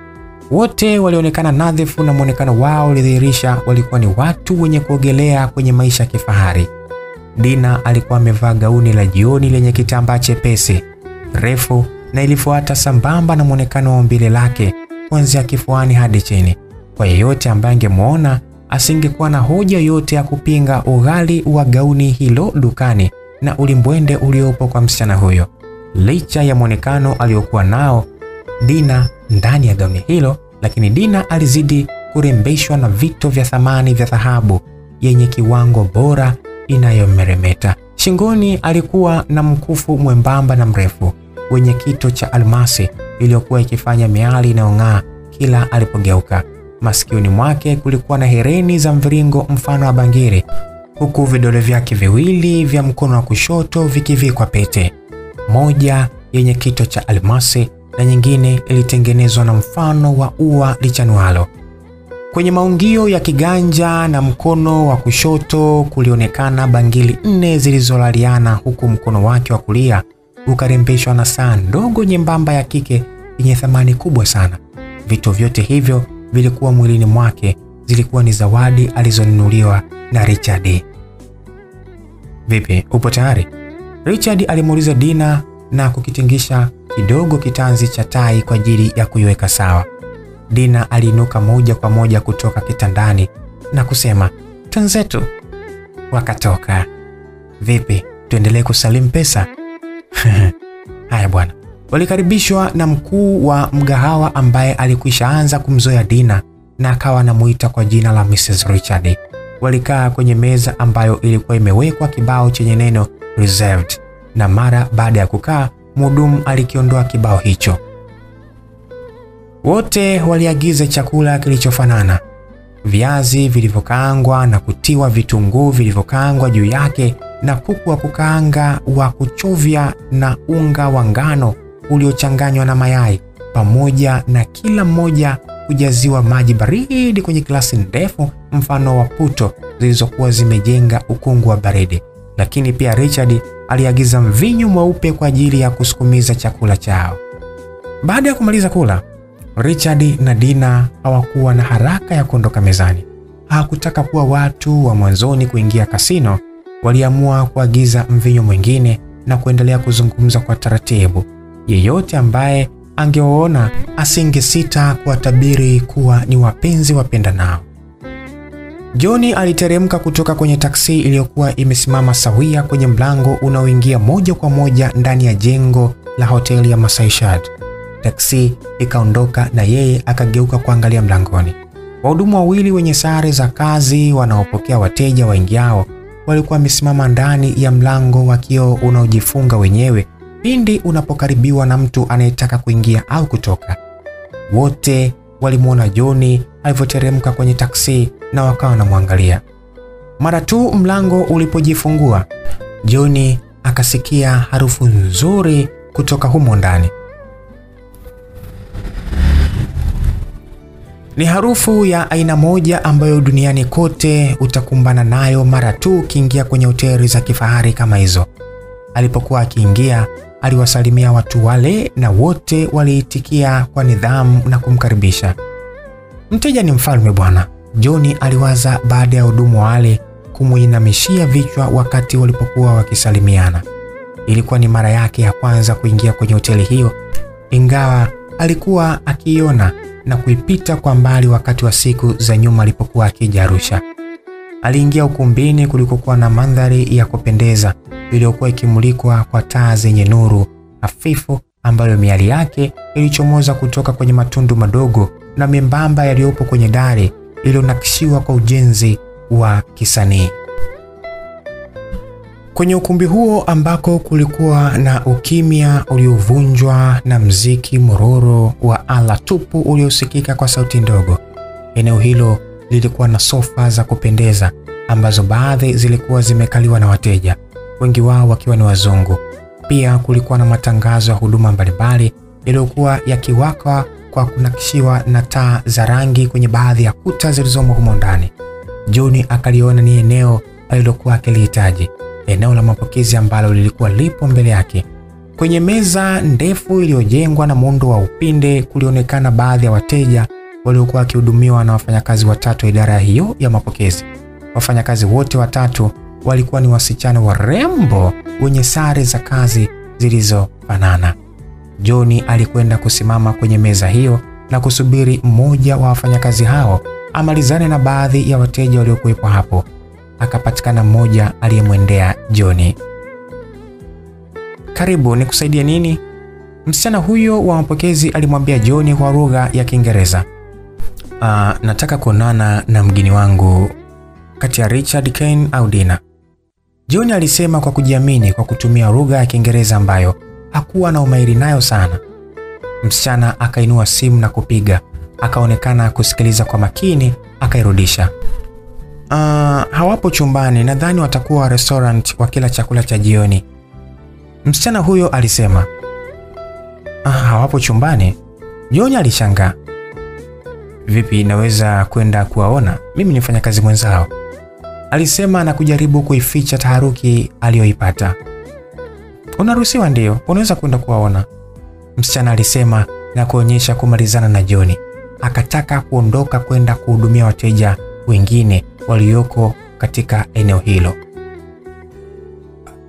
Wote walionekana nadhifu na mwonekano wao ulidhihirisha walikuwa ni watu wenye kuogelea kwenye maisha ya kifahari. Dina alikuwa amevaa gauni la jioni lenye kitambaa chepesi refu na ilifuata sambamba na mwonekano wa umbile lake kuanzia kifuani hadi chini. Kwa yeyote ambaye angemwona asingekuwa na hoja yote ya kupinga ughali wa gauni hilo dukani na ulimbwende uliopo kwa msichana huyo. Licha ya mwonekano aliokuwa nao Dina ndani ya gauni hilo, lakini Dina alizidi kurembeshwa na vito vya thamani vya dhahabu yenye kiwango bora inayomeremeta. Shingoni alikuwa na mkufu mwembamba na mrefu wenye kito cha almasi iliyokuwa ikifanya miali inayong'aa kila alipogeuka. Masikioni mwake kulikuwa na hereni za mviringo mfano wa bangiri, huku vidole vyake viwili vya mkono wa kushoto vikivikwa pete, moja yenye kito cha almasi na nyingine ilitengenezwa na mfano wa ua lichanualo. Kwenye maungio ya kiganja na mkono wa kushoto kulionekana bangili nne zilizolaliana, huku mkono wake wa kulia ukarembeshwa na saa ndogo nyembamba ya kike yenye thamani kubwa sana. Vitu vyote hivyo vilikuwa mwilini mwake, zilikuwa ni zawadi alizonunuliwa na Richard. Vipi, upo tayari? Richard alimuuliza Dina na kukitingisha kidogo kitanzi cha tai kwa ajili ya kuiweka sawa. Dina aliinuka moja kwa moja kutoka kitandani na kusema twenzetu. Wakatoka. Vipi, tuendelee kusalimu pesa? Haya bwana. Walikaribishwa na mkuu wa mgahawa ambaye alikwisha anza kumzoea Dina na akawa anamuita kwa jina la Mrs. Richard. Walikaa kwenye meza ambayo ilikuwa imewekwa kibao chenye neno reserved, na mara baada ya kukaa, mhudumu alikiondoa kibao hicho. Wote waliagiza chakula kilichofanana, viazi vilivyokaangwa na kutiwa vitunguu vilivyokaangwa juu yake na kuku wa kukaanga wa kuchovya na unga wa ngano uliochanganywa na mayai, pamoja na kila mmoja kujaziwa maji baridi kwenye glasi ndefu mfano wa puto zilizokuwa zimejenga ukungu wa baridi. Lakini pia Richard aliagiza mvinyo mweupe kwa ajili ya kusukumiza chakula chao. Baada ya kumaliza kula, Richard na Dina hawakuwa na haraka ya kuondoka mezani. Hawakutaka kuwa watu wa mwanzoni kuingia kasino. Waliamua kuagiza mvinyo mwingine na kuendelea kuzungumza kwa taratibu. Yeyote ambaye angewaona asingesita kuwatabiri kuwa ni wapenzi wapendanao. John aliteremka kutoka kwenye taksi iliyokuwa imesimama sawia kwenye mlango unaoingia moja kwa moja ndani ya jengo la hoteli ya Masai Shad. Taksi ikaondoka na yeye akageuka kuangalia mlangoni. Wahudumu wawili wenye sare za kazi wanaopokea wateja waingiao walikuwa wamesimama ndani ya mlango wa kioo unaojifunga wenyewe pindi unapokaribiwa na mtu anayetaka kuingia au kutoka. Wote walimwona John alivyoteremka kwenye taksi na wakawa wanamwangalia. Mara tu mlango ulipojifungua, John akasikia harufu nzuri kutoka humo ndani. Ni harufu ya aina moja ambayo duniani kote utakumbana nayo mara tu ukiingia kwenye hoteli za kifahari kama hizo. Alipokuwa akiingia, aliwasalimia watu wale na wote waliitikia kwa nidhamu na kumkaribisha. Mteja ni mfalme bwana, John aliwaza baada ya hudumu wale kumuinamishia vichwa wakati walipokuwa wakisalimiana. Ilikuwa ni mara yake ya kwanza kuingia kwenye hoteli hiyo, ingawa alikuwa akiiona na kuipita kwa mbali wakati wa siku za nyuma alipokuwa akija Arusha. Aliingia ukumbini kulikokuwa na mandhari ya kupendeza iliyokuwa ikimulikwa kwa taa zenye nuru hafifu ambayo miali yake ilichomoza kutoka kwenye matundu madogo na membamba yaliyopo kwenye dari iliyonakishiwa kwa ujenzi wa kisanii. Kwenye ukumbi huo ambako kulikuwa na ukimya uliovunjwa na mziki mororo wa ala tupu uliosikika kwa sauti ndogo. Eneo hilo lilikuwa na sofa za kupendeza ambazo baadhi zilikuwa zimekaliwa na wateja, wengi wao wakiwa ni wazungu. Pia kulikuwa na matangazo ya huduma mbalimbali yaliyokuwa yakiwaka kwa kunakishiwa na taa za rangi kwenye baadhi ya kuta zilizomo humo ndani. John akaliona ni eneo alilokuwa akilihitaji, eneo la mapokezi ambalo lilikuwa lipo mbele yake. Kwenye meza ndefu iliyojengwa na muundo wa upinde, kulionekana baadhi ya wateja waliokuwa wakihudumiwa na wafanyakazi watatu wa idara hiyo ya mapokezi. Wafanyakazi wote watatu walikuwa ni wasichana warembo wenye sare za kazi zilizofanana. John alikwenda kusimama kwenye meza hiyo na kusubiri mmoja wa wafanyakazi hao amalizane na baadhi ya wateja waliokuwepo hapo. Akapatikana mmoja aliyemwendea John. Karibu, nikusaidie nini? Msichana huyo wa mapokezi alimwambia John kwa lugha ya Kiingereza. Uh, nataka kuonana na mgeni wangu kati ya Richard Kane au Dina. John alisema kwa kujiamini kwa kutumia lugha ya Kiingereza ambayo hakuwa na umahiri nayo sana. Msichana akainua simu na kupiga, akaonekana kusikiliza kwa makini, akairudisha. Uh, hawapo chumbani, nadhani watakuwa restaurant wakila chakula cha jioni. Msichana huyo alisema. Ah, hawapo chumbani? John alishangaa. Vipi, naweza kwenda kuwaona? Mimi ni mfanyakazi mwenzao, alisema na kujaribu kuificha taharuki aliyoipata. Unaruhusiwa, ndio, unaweza kwenda kuwaona, msichana alisema na kuonyesha kumalizana na John. Akataka kuondoka kwenda kuhudumia wateja wengine walioko katika eneo hilo.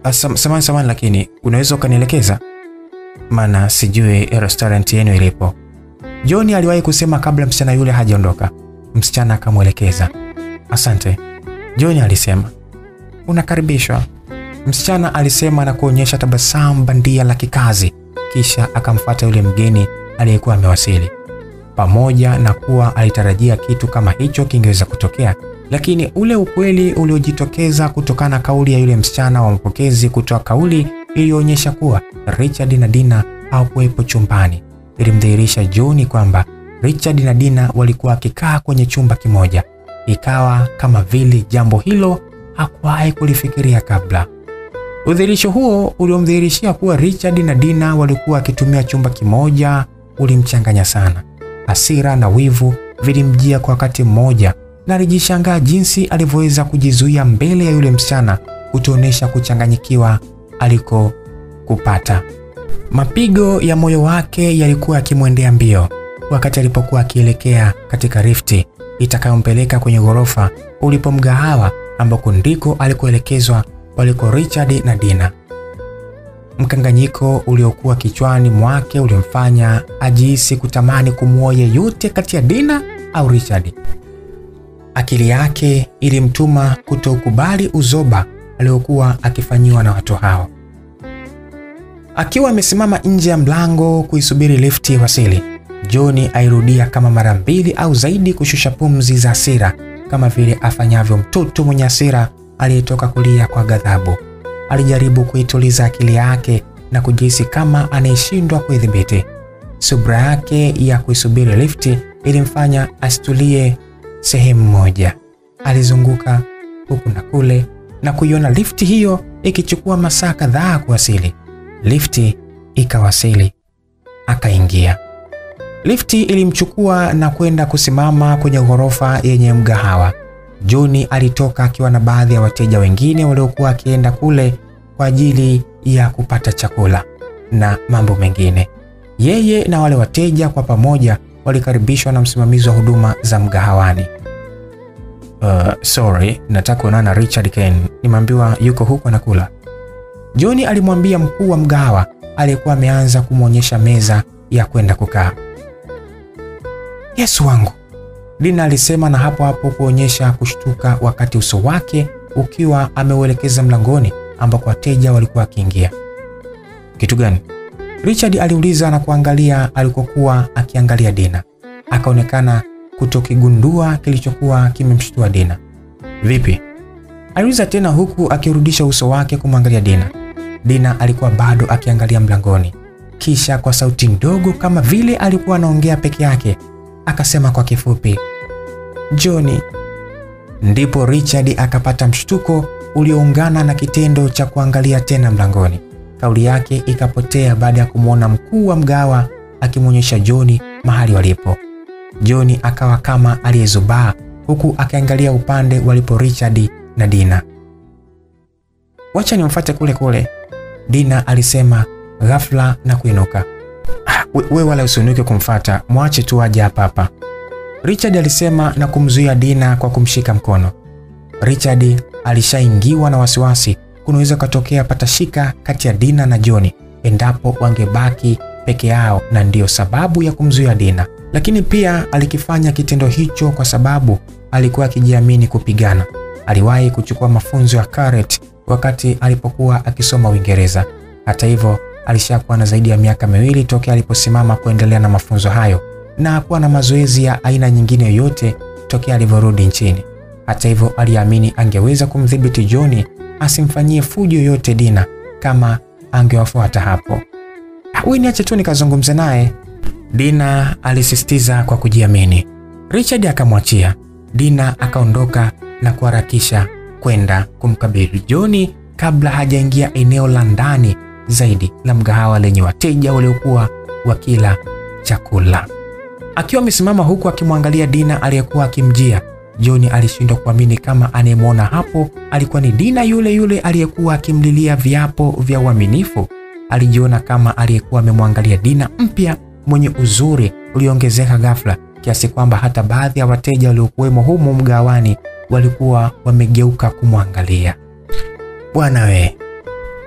Sam, samani samani, lakini unaweza ukanielekeza, maana sijui restaurant yenu ilipo. John aliwahi kusema kabla msichana yule hajaondoka. Msichana akamwelekeza. Asante, John alisema. Unakaribishwa, msichana alisema na kuonyesha tabasamu bandia la kikazi, kisha akamfuata yule mgeni aliyekuwa amewasili. Pamoja na kuwa alitarajia kitu kama hicho kingeweza kutokea, lakini ule ukweli uliojitokeza kutokana na kauli ya yule msichana wa mapokezi kutoa kauli iliyoonyesha kuwa Richard na Dina hawakuwepo chumbani ilimdhihirisha John kwamba Richard na Dina walikuwa wakikaa kwenye chumba kimoja, ikawa kama vile jambo hilo hakuwahi kulifikiria kabla. Udhihirisho huo uliomdhihirishia kuwa Richard na Dina walikuwa wakitumia chumba kimoja ulimchanganya sana. Hasira na wivu vilimjia kwa wakati mmoja, na alijishangaa jinsi alivyoweza kujizuia mbele ya yule msichana kutuonesha kuchanganyikiwa aliko kupata. Mapigo ya moyo wake yalikuwa yakimwendea mbio wakati alipokuwa akielekea katika lifti itakayompeleka kwenye ghorofa ulipo mgahawa ambako ndiko alikoelekezwa waliko Richard na Dina. Mkanganyiko uliokuwa kichwani mwake ulimfanya ajihisi kutamani kumwoa yeyote kati ya Dina au Richard. Akili yake ilimtuma kutokubali uzoba aliokuwa akifanyiwa na watu hao. Akiwa amesimama nje ya mlango kuisubiri lifti wasili, John airudia kama mara mbili au zaidi kushusha pumzi za hasira kama vile afanyavyo mtoto mwenye hasira aliyetoka kulia kwa ghadhabu. Alijaribu kuituliza akili yake na kujihisi kama anayeshindwa kuidhibiti. Subra yake ya kuisubiri lifti ilimfanya asitulie sehemu moja. Alizunguka huku na kule na kuiona lifti hiyo ikichukua masaa kadhaa kuwasili. Lifti ikawasili, akaingia. Lifti ilimchukua na kwenda kusimama kwenye ghorofa yenye mgahawa. John alitoka akiwa na baadhi ya wateja wengine waliokuwa akienda kule kwa ajili ya kupata chakula na mambo mengine. Yeye na wale wateja kwa pamoja walikaribishwa na msimamizi wa huduma za mgahawani. Uh, sorry, nataka kuonana na Richard Ken. Nimeambiwa yuko huko anakula. John alimwambia mkuu wa mgahawa aliyekuwa ameanza kumwonyesha meza ya kwenda kukaa. Yesu wangu, Dina alisema na hapo hapo kuonyesha kushtuka wakati uso wake ukiwa ameuelekeza mlangoni ambako wateja walikuwa wakiingia. Kitu gani? Richard aliuliza na kuangalia alikokuwa akiangalia Dina. Akaonekana kutokigundua kilichokuwa kimemshtua Dina. Vipi? Aliuliza tena huku akirudisha uso wake kumwangalia Dina. Dina alikuwa bado akiangalia mlangoni. Kisha kwa sauti ndogo kama vile alikuwa anaongea peke yake, akasema kwa kifupi, Johnny. Ndipo Richard akapata mshtuko ulioungana na kitendo cha kuangalia tena mlangoni. Kauli yake ikapotea baada ya kumwona mkuu wa mgawa akimwonyesha John mahali walipo. John akawa kama aliyezubaa huku akiangalia upande walipo Richard na Dina. Wacha nimfuate kule kule, Dina alisema ghafla na kuinuka. Ah, we, we wala usinuke kumfata, mwache tu aje hapa hapa, Richard alisema na kumzuia Dina kwa kumshika mkono. Richard alishaingiwa na wasiwasi, kunaweza kutokea patashika kati ya Dina na John endapo wangebaki peke yao, na ndiyo sababu ya kumzuia Dina. Lakini pia alikifanya kitendo hicho kwa sababu alikuwa akijiamini kupigana. Aliwahi kuchukua mafunzo ya karate wakati alipokuwa akisoma Uingereza. Hata hivyo, alishakuwa na zaidi ya miaka miwili tokea aliposimama kuendelea na mafunzo hayo na hakuwa na mazoezi ya aina nyingine yoyote tokea alivyorudi nchini. Hata hivyo, aliamini angeweza kumdhibiti John asimfanyie fujo yoyote Dina kama angewafuata hapo. Wewe niache tu nikazungumze naye, Dina alisisitiza kwa kujiamini. Richard akamwachia. Dina akaondoka na kuharakisha kwenda kumkabili John kabla hajaingia eneo la ndani zaidi la mgahawa lenye wateja waliokuwa wakila chakula. Akiwa amesimama huku akimwangalia Dina aliyekuwa akimjia, John alishindwa kuamini kama anayemwona hapo alikuwa ni Dina yule yule aliyekuwa akimlilia viapo vya uaminifu. Alijiona kama aliyekuwa amemwangalia Dina mpya mwenye uzuri ulioongezeka ghafla kiasi kwamba hata baadhi ya wateja waliokuwemo humo mgawani walikuwa wamegeuka kumwangalia. Bwana we,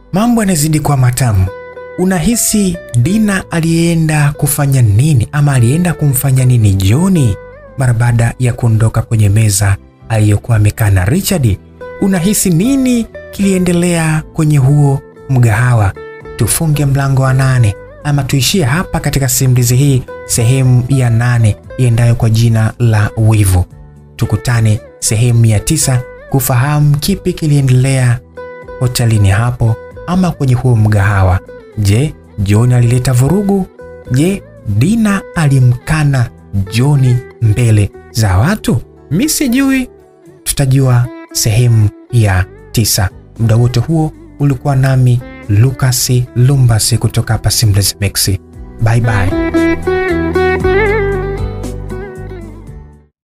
Mambo yanazidi kuwa matamu. Unahisi Dina alienda kufanya nini ama alienda kumfanya nini John mara baada ya kuondoka kwenye meza aliyokuwa amekaa na Richard? Unahisi nini kiliendelea kwenye huo mgahawa? Tufunge mlango wa nane ama tuishie hapa katika simulizi hii sehemu ya nane iendayo kwa jina la Wivu. Tukutane sehemu ya tisa kufahamu kipi kiliendelea hotelini hapo ama kwenye huo mgahawa. Je, John alileta vurugu? Je, Dina alimkana John mbele za watu? Mi sijui, tutajua sehemu ya tisa. Muda wote huo ulikuwa nami Lucas Lumbasi kutoka hapa Simulizi Max. Bye bye.